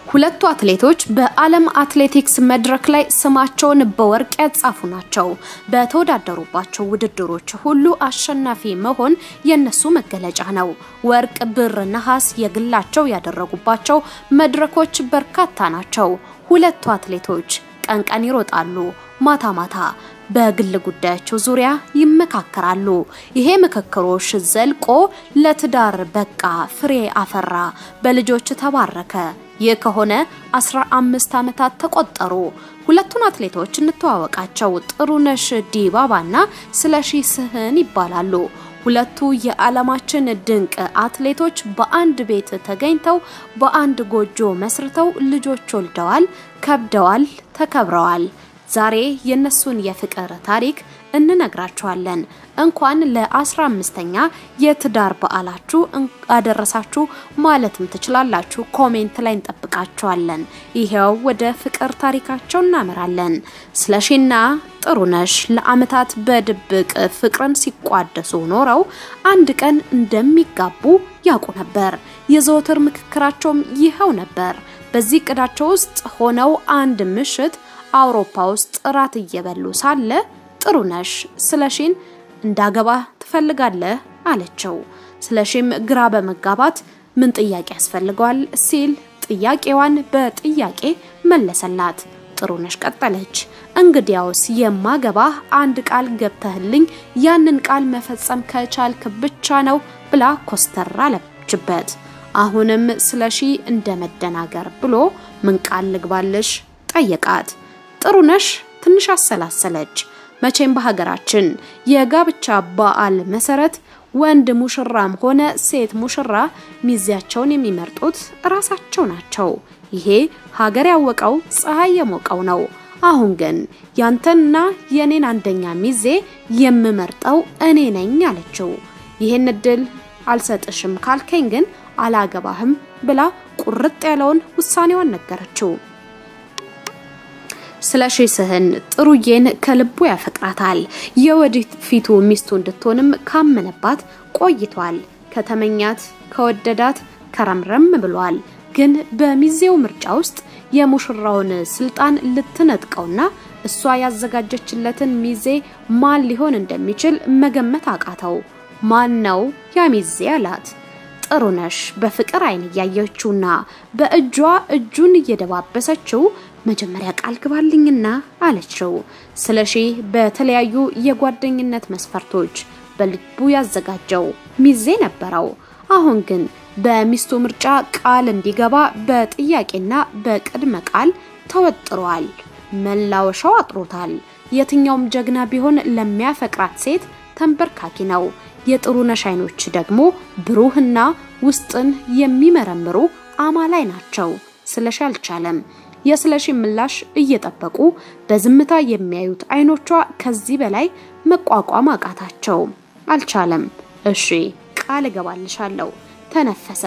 ሁለቱ አትሌቶች በዓለም አትሌቲክስ መድረክ ላይ ስማቸውን በወርቅ ያጻፉ ናቸው። በተወዳደሩባቸው ውድድሮች ሁሉ አሸናፊ መሆን የነሱ መገለጫ ነው። ወርቅ፣ ብር፣ ነሐስ የግላቸው ያደረጉባቸው መድረኮች በርካታ ናቸው። ሁለቱ አትሌቶች ቀን ቀን ይሮጣሉ፣ ማታ ማታ በግል ጉዳያቸው ዙሪያ ይመካከራሉ። ይሄ ምክክሮች ዘልቆ ለትዳር በቃ፣ ፍሬ አፈራ፣ በልጆች ተባረከ። ይህ ከሆነ 15 ዓመታት ተቆጠሩ። ሁለቱን አትሌቶች እንተዋወቃቸው። ጥሩነሽ ዲባባና ስለሺ ስህን ይባላሉ። ሁለቱ የዓለማችን ድንቅ አትሌቶች በአንድ ቤት ተገኝተው በአንድ ጎጆ መስርተው ልጆች ወልደዋል፣ ከብደዋል፣ ተከብረዋል። ዛሬ የነሱን የፍቅር ታሪክ እንነግራችኋለን። እንኳን ለ15ኛ የትዳር በዓላችሁ አደረሳችሁ ማለትም ትችላላችሁ። ኮሜንት ላይ እንጠብቃችኋለን። ይሄው ወደ ፍቅር ታሪካቸው እናመራለን። ስለሺና ጥሩነሽ ለዓመታት በድብቅ ፍቅርን ሲቋደሱ ኖረው አንድ ቀን እንደሚጋቡ ያውቁ ነበር። የዘወትር ምክክራቸውም ይኸው ነበር። በዚህ እቅዳቸው ውስጥ ሆነው አንድ ምሽት አውሮፓ ውስጥ እራት እየበሉ ሳለ ጥሩነሽ ስለሺን እንዳገባ ትፈልጋለህ አለችው። ስለሺም ግራ በመጋባት ምን ጥያቄ ያስፈልገዋል ሲል ጥያቄዋን በጥያቄ መለሰላት። ጥሩነሽ ቀጠለች። እንግዲያውስ የማገባህ አንድ ቃል ገብተህልኝ ያንን ቃል መፈጸም ከቻልክ ብቻ ነው ብላ ኮስተር አለችበት። አሁንም ስለሺ እንደ መደናገር ብሎ ምን ቃል ልግባልሽ ጠየቃት። ጥሩነሽ ትንሽ አሰላሰለች። መቼም በሀገራችን የጋብቻ በዓል መሰረት ወንድ ሙሽራም ሆነ ሴት ሙሽራ ሚዜያቸውን የሚመርጡት እራሳቸው ናቸው። ይሄ ሀገር ያወቀው ፀሐይ የሞቀው ነው። አሁን ግን ያንተንና የኔን አንደኛ ሚዜ የምመርጠው እኔ ነኝ አለችው። ይህን እድል አልሰጥሽም ካልከኝ ግን አላገባህም ብላ ቁርጥ ያለውን ውሳኔዋን ነገረችው። ስለሺ ስህን ጥሩዬን ከልቡ ያፈቅራታል። የወደፊቱ ሚስቱ እንድትሆንም ካመነባት ቆይቷል። ከተመኛት ከወደዳት ከረምረም ብሏል። ግን በሚዜው ምርጫ ውስጥ የሙሽራውን ስልጣን ልትነጥቀውና እሷ ያዘጋጀችለትን ሚዜ ማን ሊሆን እንደሚችል መገመት አቃተው። ማን ነው ያ ሚዜ አላት። ጥሩነሽ በፍቅር አይን እያየችውና በእጇ እጁን እየደባበሰችው መጀመሪያ ቃል ግባልኝና አለችው። ስለሺ በተለያዩ የጓደኝነት መስፈርቶች በልቡ ያዘጋጀው ሚዜ ነበረው። አሁን ግን በሚስቱ ምርጫ ቃል እንዲገባ በጥያቄና በቅድመ ቃል ተወጥሯል። መላወሻው አጥሮታል። የትኛውም ጀግና ቢሆን ለሚያፈቅራት ሴት ተንበርካኪ ነው። የጥሩነሽ አይኖች ደግሞ ብሩህና ውስጥን የሚመረምሩ አማላይ ናቸው። ስለሺ አልቻለም። የስለሺ ምላሽ እየጠበቁ በዝምታ የሚያዩት አይኖቿ ከዚህ በላይ መቋቋም አቃታቸው። አልቻለም። እሺ ቃል እገባልሻለሁ ተነፈሰ።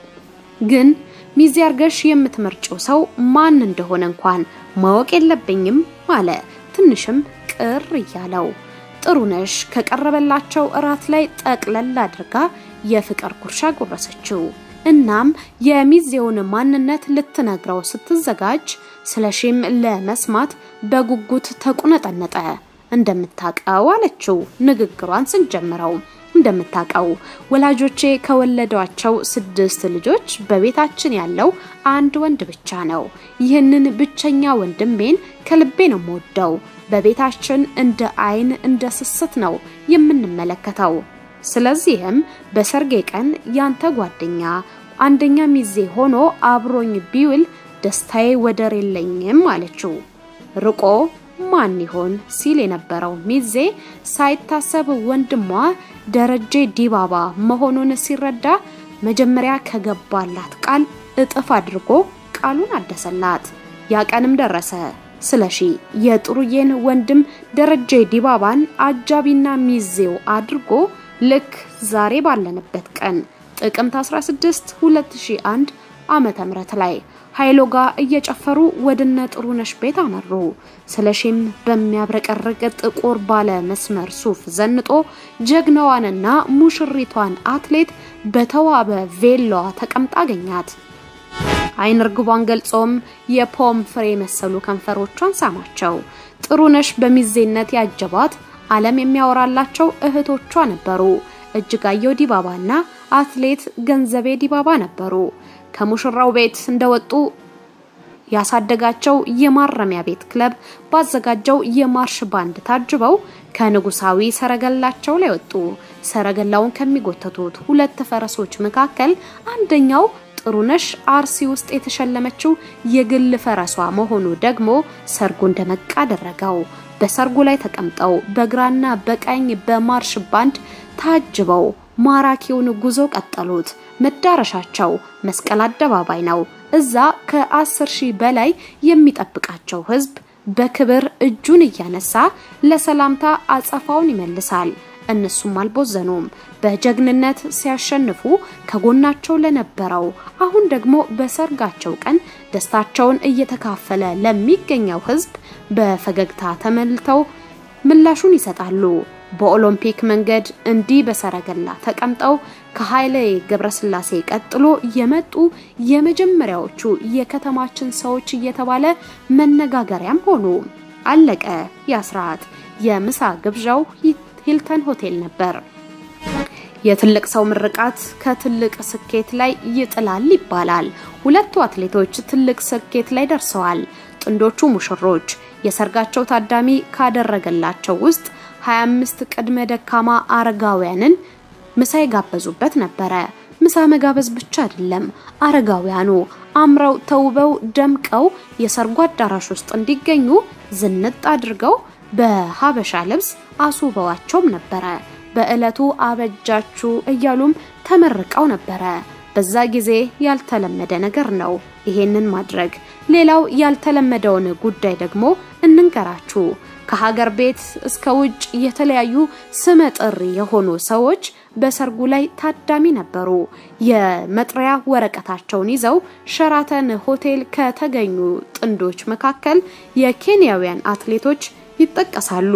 ግን ሚዜ አርገሽ የምትመርጪው ሰው ማን እንደሆነ እንኳን ማወቅ የለብኝም አለ። ትንሽም ቅር እያለው ጥሩነሽ ከቀረበላቸው እራት ላይ ጠቅለል አድርጋ የፍቅር ጉርሻ ጎረሰችው። እናም የሚዜውን ማንነት ልትነግረው ስትዘጋጅ ስለሺም ለመስማት በጉጉት ተቁነጠነጠ። እንደምታቀው አለችው ንግግሯን ስንጀምረው እንደምታቀው ወላጆቼ ከወለዷቸው ስድስት ልጆች በቤታችን ያለው አንድ ወንድ ብቻ ነው። ይህንን ብቸኛ ወንድሜን ከልቤ ነው የምወደው። በቤታችን እንደ አይን እንደ ስስት ነው የምንመለከተው። ስለዚህም በሰርጌ ቀን ያንተ ጓደኛ አንደኛ ሚዜ ሆኖ አብሮኝ ቢውል ደስታዬ ወደር የለኝም አለችው። ርቆ ማን ይሆን ሲል የነበረው ሚዜ ሳይታሰብ ወንድሟ ደረጀ ዲባባ መሆኑን ሲረዳ መጀመሪያ ከገባላት ቃል እጥፍ አድርጎ ቃሉን አደሰላት። ያ ቀንም ደረሰ። ስለሺ የጥሩዬን ወንድም ደረጀ ዲባባን አጃቢና ሚዜው አድርጎ ልክ ዛሬ ባለንበት ቀን ጥቅምት 16 2001 ዓመተ ምህረት ላይ ኃይሎ ጋር እየጨፈሩ ወደነ ጥሩነሽ ቤት አመሩ። ስለሺም በሚያብረቀርቅ ጥቁር ባለ መስመር ሱፍ ዘንጦ ጀግናዋንና ሙሽሪቷን አትሌት በተዋበ ቬሎዋ ተቀምጣ አገኛት። አይን ርግቧን ገልጾም የፖም ፍሬ የመሰሉ ከንፈሮቿን ሳማቸው። ጥሩነሽ በሚዜነት ያጀባት ዓለም የሚያወራላቸው እህቶቿ ነበሩ። እጅጋየሁ ዲባባና አትሌት ገንዘቤ ዲባባ ነበሩ። ከሙሽራው ቤት እንደወጡ ያሳደጋቸው የማረሚያ ቤት ክለብ ባዘጋጀው የማርሽ ባንድ ታጅበው ከንጉሳዊ ሰረገላቸው ላይ ወጡ። ሰረገላውን ከሚጎተቱት ሁለት ፈረሶች መካከል አንደኛው ጥሩነሽ አርሲ ውስጥ የተሸለመችው የግል ፈረሷ መሆኑ ደግሞ ሰርጉ እንደመቃ አደረገው። በሰርጉ ላይ ተቀምጠው በግራና በቀኝ በማርሽ ባንድ ታጅበው ማራኪውን ጉዞ ቀጠሉት። መዳረሻቸው መስቀል አደባባይ ነው። እዛ ከአስር ሺህ በላይ የሚጠብቃቸው ሕዝብ በክብር እጁን እያነሳ ለሰላምታ አጸፋውን ይመልሳል። እነሱም አልቦዘኑም። በጀግንነት ሲያሸንፉ ከጎናቸው ለነበረው አሁን ደግሞ በሰርጋቸው ቀን ደስታቸውን እየተካፈለ ለሚገኘው ሕዝብ በፈገግታ ተመልተው ምላሹን ይሰጣሉ። በኦሎምፒክ መንገድ እንዲህ በሰረገላ ተቀምጠው ከኃይሌ ገብረስላሴ ቀጥሎ የመጡ የመጀመሪያዎቹ የከተማችን ሰዎች እየተባለ መነጋገሪያም ሆኑ። አለቀ ያ ስርዓት። የምሳ ግብዣው ሂልተን ሆቴል ነበር። የትልቅ ሰው ምርቃት ከትልቅ ስኬት ላይ ይጥላል ይባላል። ሁለቱ አትሌቶች ትልቅ ስኬት ላይ ደርሰዋል። ጥንዶቹ ሙሽሮች የሰርጋቸው ታዳሚ ካደረገላቸው ውስጥ 25 ቅድመ ደካማ አረጋውያንን ምሳ የጋበዙበት ነበረ። ምሳ መጋበዝ ብቻ አይደለም፣ አረጋውያኑ አምረው ተውበው ደምቀው የሰርጉ አዳራሽ ውስጥ እንዲገኙ ዝንጥ አድርገው በሀበሻ ልብስ አስውበዋቸውም ነበረ። በዕለቱ አበጃችሁ እያሉም ተመርቀው ነበረ። በዛ ጊዜ ያልተለመደ ነገር ነው ይሄንን ማድረግ። ሌላው ያልተለመደውን ጉዳይ ደግሞ እንንገራችሁ። ከሀገር ቤት እስከ ውጭ የተለያዩ ስመጥር የሆኑ ሰዎች በሰርጉ ላይ ታዳሚ ነበሩ። የመጥሪያ ወረቀታቸውን ይዘው ሸራተን ሆቴል ከተገኙ ጥንዶች መካከል የኬንያውያን አትሌቶች ይጠቀሳሉ።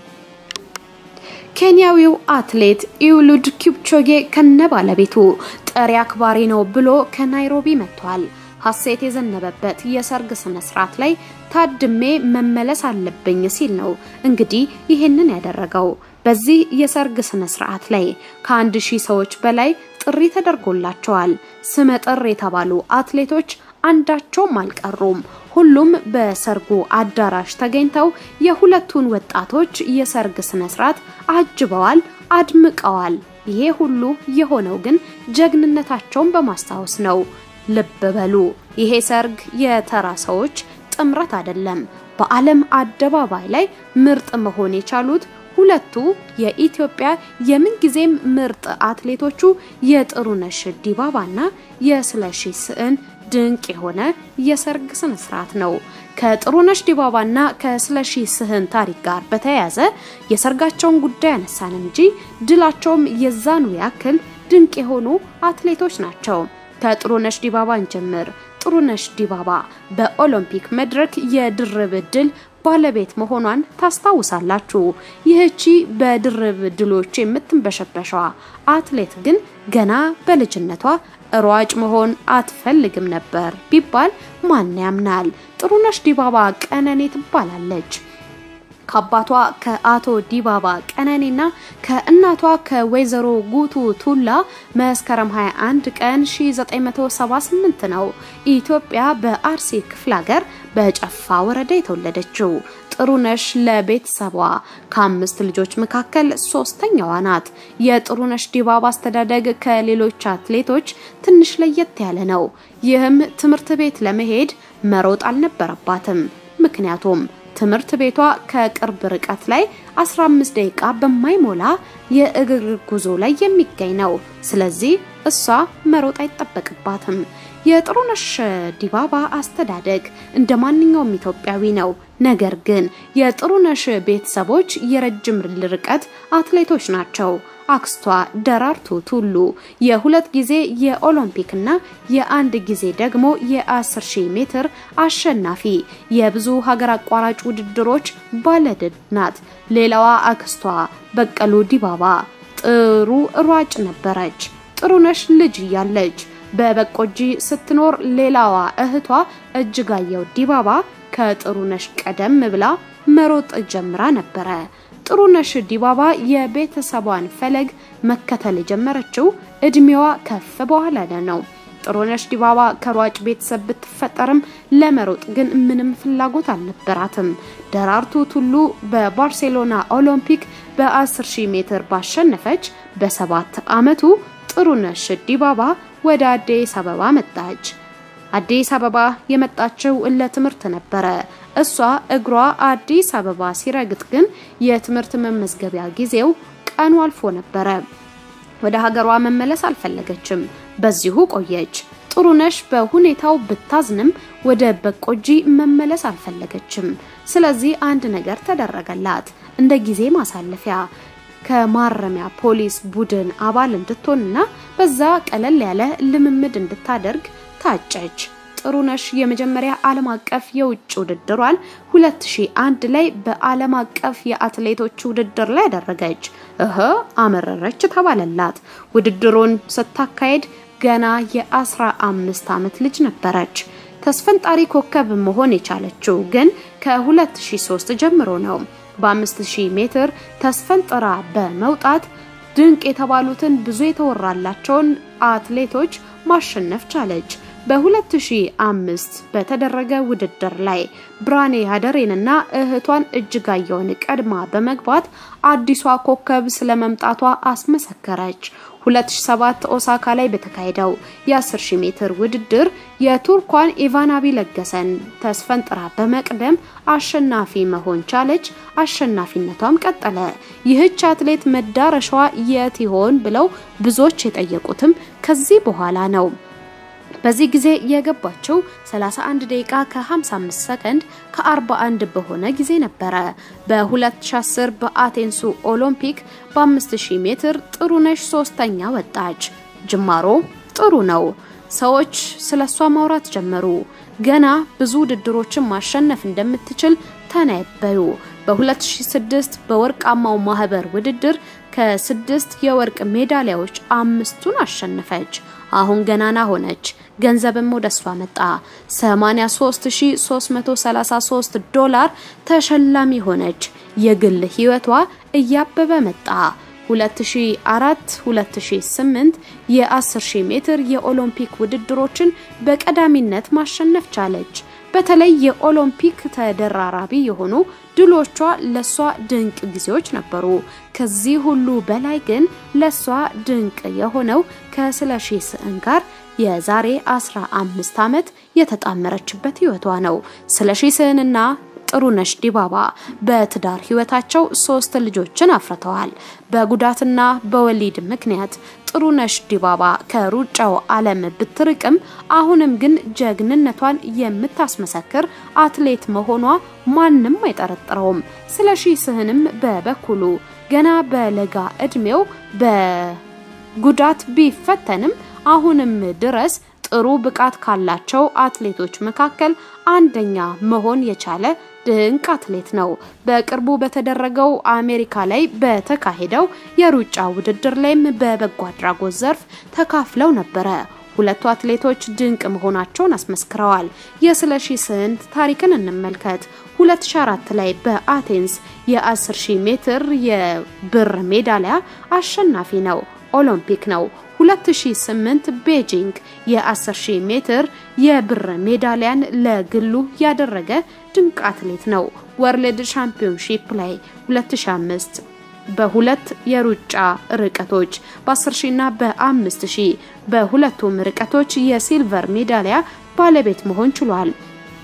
ኬንያዊው አትሌት ኢውሉድ ኪፕቾጌ ከነ ባለቤቱ ጠሪ አክባሪ ነው ብሎ ከናይሮቢ መጥቷል። ሀሴት የዘነበበት የሰርግ ስነ ስርዓት ላይ ታድሜ መመለስ አለብኝ ሲል ነው እንግዲህ ይሄንን ያደረገው። በዚህ የሰርግ ስነ ስርዓት ላይ ከአንድ ሺህ ሰዎች በላይ ጥሪ ተደርጎላቸዋል። ስመጥር የተባሉ አትሌቶች አንዳቸውም አልቀሩም። ሁሉም በሰርጉ አዳራሽ ተገኝተው የሁለቱን ወጣቶች የሰርግ ስነ ስርዓት አጅበዋል፣ አድምቀዋል። ይሄ ሁሉ የሆነው ግን ጀግንነታቸውን በማስታወስ ነው። ልብ በሉ፣ ይሄ ሰርግ የተራ ሰዎች ጥምረት አይደለም። በዓለም አደባባይ ላይ ምርጥ መሆን የቻሉት ሁለቱ የኢትዮጵያ የምንጊዜም ምርጥ አትሌቶቹ የጥሩነሽ ዲባባና የስለሺ ስህን ድንቅ የሆነ የሰርግ ስነ ስርዓት ነው። ከጥሩነሽ ዲባባና ከስለሺ ስህን ታሪክ ጋር በተያያዘ የሰርጋቸውን ጉዳይ አነሳን እንጂ ድላቸውም የዛኑ ያክል ድንቅ የሆኑ አትሌቶች ናቸው። ከጥሩነሽ ዲባባን ጀምር። ጥሩነሽ ዲባባ በኦሎምፒክ መድረክ የድርብ ድል ባለቤት መሆኗን ታስታውሳላችሁ። ይህቺ በድርብ ድሎች የምትንበሸበሸዋ አትሌት ግን ገና በልጅነቷ ሯጭ መሆን አትፈልግም ነበር ቢባል ማን ያምናል? ጥሩነሽ ዲባባ ቀነኔ ትባላለች። ከአባቷ ከአቶ ዲባባ ቀነኔና ከእናቷ ከወይዘሮ ጉቱ ቱላ መስከረም 21 ቀን 1978 ነው ኢትዮጵያ በአርሲ ክፍለ ሀገር በጨፋ ወረዳ የተወለደችው። ጥሩነሽ ለቤተሰቧ ከአምስት ልጆች መካከል ሶስተኛዋ ናት። የጥሩነሽ ዲባባ አስተዳደግ ከሌሎች አትሌቶች ትንሽ ለየት ያለ ነው። ይህም ትምህርት ቤት ለመሄድ መሮጥ አልነበረባትም። ምክንያቱም ትምህርት ቤቷ ከቅርብ ርቀት ላይ 15 ደቂቃ በማይሞላ የእግር ጉዞ ላይ የሚገኝ ነው። ስለዚህ እሷ መሮጥ አይጠበቅባትም። የጥሩነሽ ዲባባ አስተዳደግ እንደ ማንኛውም ኢትዮጵያዊ ነው። ነገር ግን የጥሩነሽ ቤተሰቦች የረጅም ርቀት አትሌቶች ናቸው። አክስቷ ደራርቱ ቱሉ የሁለት ጊዜ የኦሎምፒክና የአንድ ጊዜ ደግሞ የ10 ሺህ ሜትር አሸናፊ የብዙ ሀገር አቋራጭ ውድድሮች ባለድል ናት። ሌላዋ አክስቷ በቀሉ ዲባባ ጥሩ ሯጭ ነበረች። ጥሩነሽ ልጅ እያለች በበቆጂ ስትኖር ሌላዋ እህቷ እጅጋየሁ ዲባባ ከጥሩነሽ ቀደም ብላ መሮጥ ጀምራ ነበረ። ጥሩነሽ ዲባባ የቤተሰቧን ፈለግ መከተል የጀመረችው እድሜዋ ከፍ በኋላ ነው። ጥሩነሽ ዲባባ ከሯጭ ቤተሰብ ብትፈጠርም ለመሮጥ ግን ምንም ፍላጎት አልነበራትም። ደራርቱ ቱሉ በባርሴሎና ኦሎምፒክ በ10 ሺህ ሜትር ባሸነፈች በሰባት ዓመቱ ጥሩነሽ ዲባባ ወደ አዲስ አበባ መጣች። አዲስ አበባ የመጣችው ለትምህርት ነበረ። እሷ እግሯ አዲስ አበባ ሲረግጥ ግን የትምህርት መመዝገቢያ ጊዜው ቀኑ አልፎ ነበረ። ወደ ሀገሯ መመለስ አልፈለገችም። በዚሁ ቆየች። ጥሩነሽ በሁኔታው ብታዝንም ወደ በቆጂ መመለስ አልፈለገችም። ስለዚህ አንድ ነገር ተደረገላት። እንደ ጊዜ ማሳለፊያ ከማረሚያ ፖሊስ ቡድን አባል እንድትሆንና በዛ ቀለል ያለ ልምምድ እንድታደርግ ታጨች። ጥሩነሽ የመጀመሪያ ዓለም አቀፍ የውጭ ውድድሯን 2001 ላይ በዓለም አቀፍ የአትሌቶች ውድድር ላይ ያደረገች። እህ አመረረች ተባለላት። ውድድሩን ስታካሄድ ገና የ15 ዓመት ልጅ ነበረች። ተስፈንጣሪ ኮከብ መሆን የቻለችው ግን ከ2003 ጀምሮ ነው። በ5000 ሜትር ተስፈንጥራ በመውጣት ድንቅ የተባሉትን ብዙ የተወራላቸውን አትሌቶች ማሸነፍ ቻለች። በ2005 በተደረገ ውድድር ላይ ብርሃኔ ሀደሬንና እህቷን እጅጋየሁን ቀድማ በመግባት አዲሷ ኮከብ ስለመምጣቷ አስመሰከረች። 2007 ኦሳካ ላይ በተካሄደው የ10000 ሜትር ውድድር የቱርኳን ኢቫናቢ ለገሰን ተስፈንጥራ በመቅደም አሸናፊ መሆን ቻለች። አሸናፊነቷም ቀጠለ። ይህች አትሌት መዳረሻዋ የት ይሆን ብለው ብዙዎች የጠየቁትም ከዚህ በኋላ ነው። በዚህ ጊዜ የገባቸው 31 ደቂቃ ከ55 ሰከንድ ከ41 በሆነ ጊዜ ነበረ። በ2010 በአቴንሱ ኦሎምፒክ በ5000 ሜትር ጥሩነሽ ሶስተኛ ወጣች። ጅማሮ ጥሩ ነው። ሰዎች ስለሷ ማውራት ጀመሩ። ገና ብዙ ውድድሮችን ማሸነፍ እንደምትችል ተነበዩ። በ2006 በወርቃማው ማህበር ውድድር ከስድስት የወርቅ ሜዳሊያዎች አምስቱን አሸነፈች። አሁን ገናና ሆነች። ገንዘብም ወደ እሷ መጣ። 83333 ዶላር ተሸላሚ ሆነች። የግል ህይወቷ እያበበ መጣ። 2004 2008 የ10000 ሜትር የኦሎምፒክ ውድድሮችን በቀዳሚነት ማሸነፍ ቻለች። በተለይ የኦሎምፒክ ተደራራቢ የሆኑ ድሎቿ ለሷ ድንቅ ጊዜዎች ነበሩ። ከዚህ ሁሉ በላይ ግን ለሷ ድንቅ የሆነው ከስለሺ ስህን ጋር የዛሬ 15 ዓመት የተጣመረችበት ህይወቷ ነው። ስለሺ ስህንና ጥሩነሽ ዲባባ በትዳር ህይወታቸው ሶስት ልጆችን አፍርተዋል። በጉዳትና በወሊድ ምክንያት ጥሩነሽ ዲባባ ከሩጫው ዓለም ብትርቅም አሁንም ግን ጀግንነቷን የምታስመሰክር አትሌት መሆኗ ማንም አይጠረጥረውም። ስለሺ ስህንም በበኩሉ ገና በለጋ እድሜው በጉዳት ቢፈተንም አሁንም ድረስ ጥሩ ብቃት ካላቸው አትሌቶች መካከል አንደኛ መሆን የቻለ ድንቅ አትሌት ነው። በቅርቡ በተደረገው አሜሪካ ላይ በተካሄደው የሩጫ ውድድር ላይም በበጎ አድራጎት ዘርፍ ተካፍለው ነበረ። ሁለቱ አትሌቶች ድንቅ መሆናቸውን አስመስክረዋል። የስለሺ ስህን ታሪክን እንመልከት። 2004 ላይ በአቴንስ የ10000 ሜትር የብር ሜዳሊያ አሸናፊ ነው። ኦሎምፒክ ነው። 2008 ቤጂንግ የ10000 ሜትር የብር ሜዳሊያን ለግሉ ያደረገ ድንቅ አትሌት ነው። ወርልድ ሻምፒዮንሺፕ ላይ 2005 በሁለት የሩጫ ርቀቶች በ10000 እና በ5000 በሁለቱም ርቀቶች የሲልቨር ሜዳሊያ ባለቤት መሆን ችሏል።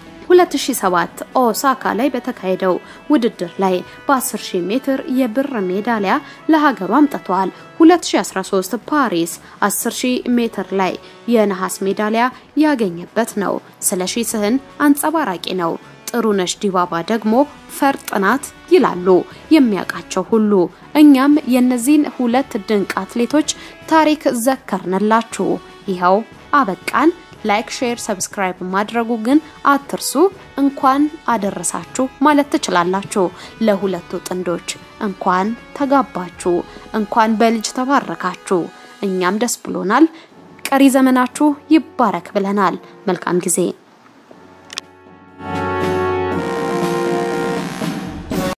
2007 ኦሳካ ላይ በተካሄደው ውድድር ላይ በ10000 ሜትር የብር ሜዳሊያ ለሀገሩ አምጥቷል። 2013 ፓሪስ 10000 ሜትር ላይ የነሐስ ሜዳሊያ ያገኘበት ነው። ስለሺ ስህን አንጸባራቂ ነው። ጥሩነሽ ዲባባ ደግሞ ፈርጥ ናት ይላሉ የሚያውቃቸው ሁሉ። እኛም የነዚህን ሁለት ድንቅ አትሌቶች ታሪክ ዘከርንላችሁ። ይኸው አበቃን። ላይክ፣ ሼር፣ ሰብስክራይብ ማድረጉ ግን አትርሱ። እንኳን አደረሳችሁ ማለት ትችላላችሁ። ለሁለቱ ጥንዶች እንኳን ተጋባችሁ፣ እንኳን በልጅ ተባረካችሁ። እኛም ደስ ብሎናል። ቀሪ ዘመናችሁ ይባረክ ብለናል። መልካም ጊዜ